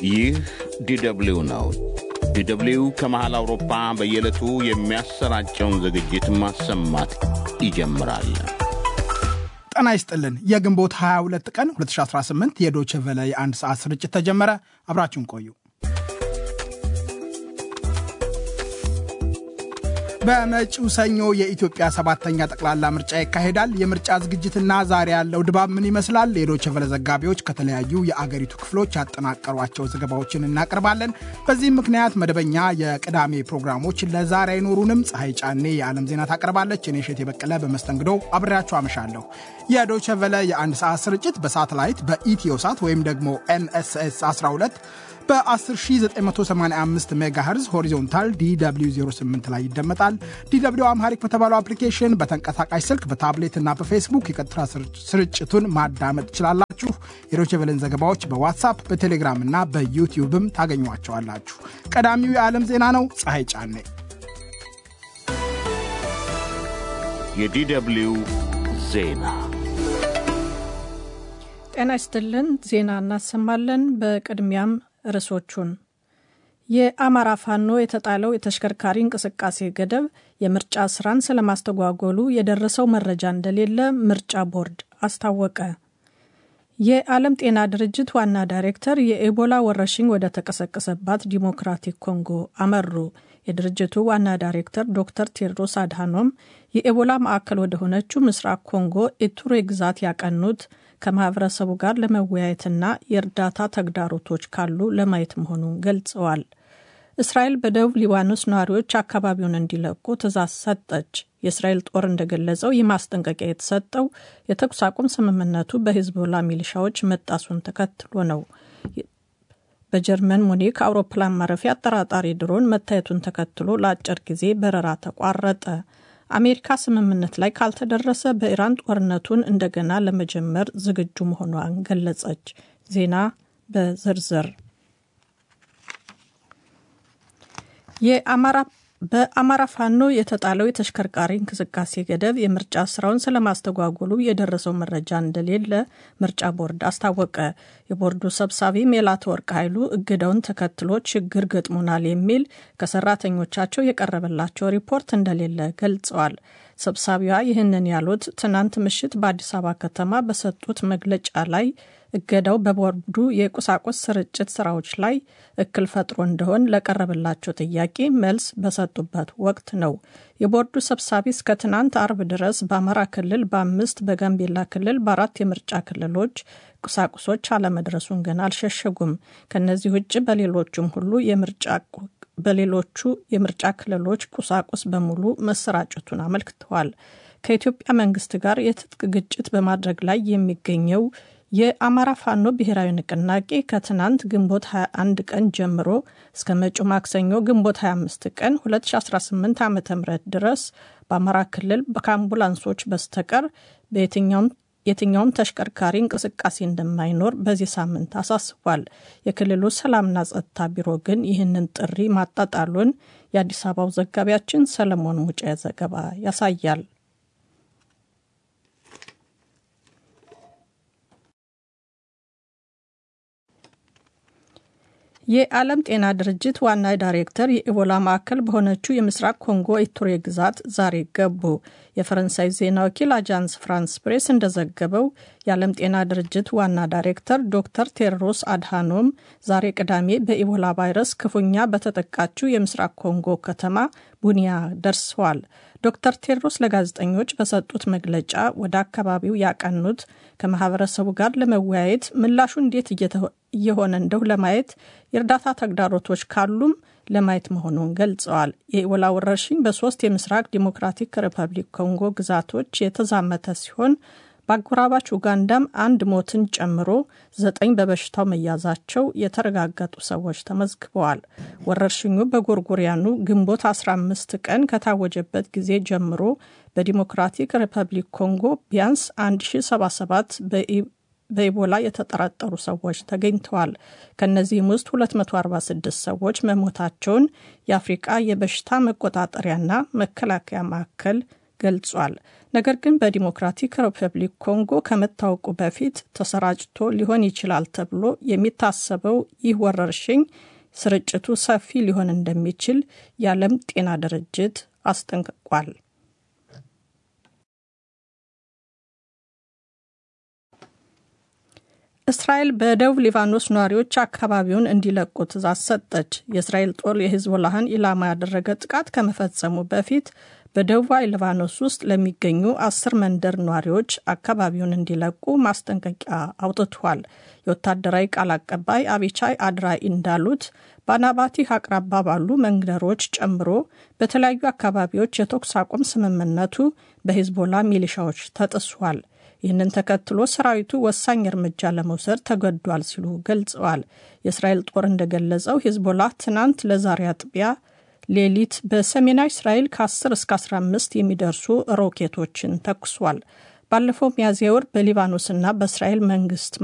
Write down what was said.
ይህ ዲደብሊው ነው። ዲደብሊው ከመሃል አውሮፓ በየዕለቱ የሚያሰራጨውን ዝግጅት ማሰማት ይጀምራል። ጤና ይስጥልን። የግንቦት 22 ቀን 2018 የዶቼ ቨለ የአንድ ሰዓት ስርጭት ተጀመረ። አብራችሁን ቆዩ። በመጪው ሰኞ የኢትዮጵያ ሰባተኛ ጠቅላላ ምርጫ ይካሄዳል። የምርጫ ዝግጅትና ዛሬ ያለው ድባብ ምን ይመስላል? የዶቼ ቨለ ዘጋቢዎች ከተለያዩ የአገሪቱ ክፍሎች ያጠናቀሯቸው ዘገባዎችን እናቀርባለን። በዚህም ምክንያት መደበኛ የቅዳሜ ፕሮግራሞች ለዛሬ አይኖሩንም። ፀሐይ ጫኔ የዓለም ዜና ታቀርባለች። እኔ እሸቴ በቀለ በመስተንግዶ አብሬያችሁ አመሻለሁ። የዶቼ ቨለ የአንድ ሰዓት ስርጭት በሳተላይት በኢትዮሳት ወይም ደግሞ ኤንኤስኤስ 12 በ10985 ሜጋሄርዝ ሆሪዞንታል ዲw 08 ላይ ይደመጣል። ዲw አምሃሪክ በተባለው አፕሊኬሽን በተንቀሳቃሽ ስልክ በታብሌት እና በፌስቡክ የቀጥታ ስርጭቱን ማዳመጥ ትችላላችሁ። የዶቼ ቬለን ዘገባዎች በዋትሳፕ በቴሌግራም እና በዩቲዩብም ታገኟቸዋላችሁ። ቀዳሚው የዓለም ዜና ነው። ፀሐይ ጫኔ የዲደብሊው ዜና ጤና ይስጥልን። ዜና እናሰማለን። በቅድሚያም ርዕሶቹን የአማራ ፋኖ የተጣለው የተሽከርካሪ እንቅስቃሴ ገደብ የምርጫ ስራን ስለማስተጓጎሉ የደረሰው መረጃ እንደሌለ ምርጫ ቦርድ አስታወቀ። የዓለም ጤና ድርጅት ዋና ዳይሬክተር የኤቦላ ወረርሽኝ ወደ ተቀሰቀሰባት ዲሞክራቲክ ኮንጎ አመሩ። የድርጅቱ ዋና ዳይሬክተር ዶክተር ቴድሮስ አድሃኖም የኤቦላ ማዕከል ወደ ሆነችው ምስራቅ ኮንጎ ኢቱሬ ግዛት ያቀኑት ከማህበረሰቡ ጋር ለመወያየትና የእርዳታ ተግዳሮቶች ካሉ ለማየት መሆኑን ገልጸዋል። እስራኤል በደቡብ ሊባኖስ ነዋሪዎች አካባቢውን እንዲለቁ ትዕዛዝ ሰጠች። የእስራኤል ጦር እንደገለጸው ይህ ማስጠንቀቂያ የተሰጠው የተኩስ አቁም ስምምነቱ በሂዝቦላ ሚሊሻዎች መጣሱን ተከትሎ ነው። በጀርመን ሙኒክ አውሮፕላን ማረፊያ አጠራጣሪ ድሮን መታየቱን ተከትሎ ለአጭር ጊዜ በረራ ተቋረጠ። አሜሪካ ስምምነት ላይ ካልተደረሰ በኢራን ጦርነቱን እንደገና ለመጀመር ዝግጁ መሆኗን ገለጸች። ዜና በዝርዝር የአማራ በአማራ ፋኖ የተጣለው የተሽከርካሪ እንቅስቃሴ ገደብ የምርጫ ስራውን ስለማስተጓጎሉ የደረሰው መረጃ እንደሌለ ምርጫ ቦርድ አስታወቀ። የቦርዱ ሰብሳቢ ሜላትወርቅ ኃይሉ እገዳውን ተከትሎ ችግር ገጥሞናል የሚል ከሰራተኞቻቸው የቀረበላቸው ሪፖርት እንደሌለ ገልጸዋል። ሰብሳቢዋ ይህንን ያሉት ትናንት ምሽት በአዲስ አበባ ከተማ በሰጡት መግለጫ ላይ እገዳው በቦርዱ የቁሳቁስ ስርጭት ስራዎች ላይ እክል ፈጥሮ እንደሆን ለቀረበላቸው ጥያቄ መልስ በሰጡበት ወቅት ነው። የቦርዱ ሰብሳቢ እስከ ትናንት አርብ ድረስ በአማራ ክልል በአምስት በጋምቤላ ክልል በአራት የምርጫ ክልሎች ቁሳቁሶች አለመድረሱን ግን አልሸሸጉም። ከነዚህ ውጭ በሌሎቹም ሁሉ የምርጫ በሌሎቹ የምርጫ ክልሎች ቁሳቁስ በሙሉ መሰራጨቱን አመልክተዋል። ከኢትዮጵያ መንግስት ጋር የትጥቅ ግጭት በማድረግ ላይ የሚገኘው የአማራ ፋኖ ብሔራዊ ንቅናቄ ከትናንት ግንቦት 21 ቀን ጀምሮ እስከ መጪው ማክሰኞ ግንቦት 25 ቀን 2018 ዓ ም ድረስ በአማራ ክልል ከአምቡላንሶች በስተቀር በየትኛውም የትኛውም ተሽከርካሪ እንቅስቃሴ እንደማይኖር በዚህ ሳምንት አሳስቧል። የክልሉ ሰላምና ጸጥታ ቢሮ ግን ይህንን ጥሪ ማጣጣሉን የአዲስ አበባው ዘጋቢያችን ሰለሞን ሙጬ ዘገባ ያሳያል። የዓለም ጤና ድርጅት ዋና ዳይሬክተር የኢቦላ ማዕከል በሆነችው የምስራቅ ኮንጎ ኢቱሬ ግዛት ዛሬ ገቡ። የፈረንሳይ ዜና ወኪል አጃንስ ፍራንስ ፕሬስ እንደዘገበው የዓለም ጤና ድርጅት ዋና ዳይሬክተር ዶክተር ቴድሮስ አድሃኖም ዛሬ ቅዳሜ በኢቦላ ቫይረስ ክፉኛ በተጠቃችው የምስራቅ ኮንጎ ከተማ ቡኒያ ደርሰዋል። ዶክተር ቴድሮስ ለጋዜጠኞች በሰጡት መግለጫ ወደ አካባቢው ያቀኑት ከማህበረሰቡ ጋር ለመወያየት ምላሹ እንዴት እየሆነ እንደው ለማየት የእርዳታ ተግዳሮቶች ካሉም ለማየት መሆኑን ገልጸዋል። የኢቦላ ወረርሽኝ በሶስት የምስራቅ ዲሞክራቲክ ሪፐብሊክ ኮንጎ ግዛቶች የተዛመተ ሲሆን በአጎራባች ኡጋንዳም አንድ ሞትን ጨምሮ ዘጠኝ በበሽታው መያዛቸው የተረጋገጡ ሰዎች ተመዝግበዋል። ወረርሽኙ በጎርጎሪያኑ ግንቦት 15 ቀን ከታወጀበት ጊዜ ጀምሮ በዲሞክራቲክ ሪፐብሊክ ኮንጎ ቢያንስ 1077 በኢቦላ የተጠረጠሩ ሰዎች ተገኝተዋል። ከእነዚህም ውስጥ 246 ሰዎች መሞታቸውን የአፍሪቃ የበሽታ መቆጣጠሪያና መከላከያ ማዕከል ገልጿል። ነገር ግን በዲሞክራቲክ ሪፐብሊክ ኮንጎ ከመታወቁ በፊት ተሰራጭቶ ሊሆን ይችላል ተብሎ የሚታሰበው ይህ ወረርሽኝ ስርጭቱ ሰፊ ሊሆን እንደሚችል የዓለም ጤና ድርጅት አስጠንቅቋል። እስራኤል በደቡብ ሊባኖስ ነዋሪዎች አካባቢውን እንዲለቁ ትእዛዝ ሰጠች። የእስራኤል ጦር የሂዝቦላህን ኢላማ ያደረገ ጥቃት ከመፈጸሙ በፊት በደቡባዊ ሊባኖስ ውስጥ ለሚገኙ አስር መንደር ነዋሪዎች አካባቢውን እንዲለቁ ማስጠንቀቂያ አውጥቷል። የወታደራዊ ቃል አቀባይ አቢቻይ አድራኢ እንዳሉት በአናባቲህ አቅራባ ባሉ መንደሮች ጨምሮ በተለያዩ አካባቢዎች የተኩስ አቁም ስምምነቱ በሂዝቦላ ሚሊሻዎች ተጥሷል። ይህንን ተከትሎ ሰራዊቱ ወሳኝ እርምጃ ለመውሰድ ተገዷል ሲሉ ገልጸዋል። የእስራኤል ጦር እንደገለጸው ሂዝቦላ ትናንት ለዛሬ አጥቢያ ሌሊት በሰሜናዊ እስራኤል ከ10 እስከ 15 የሚደርሱ ሮኬቶችን ተኩሷል። ባለፈው ሚያዝያ ወር በሊባኖስና በእስራኤል መንግስት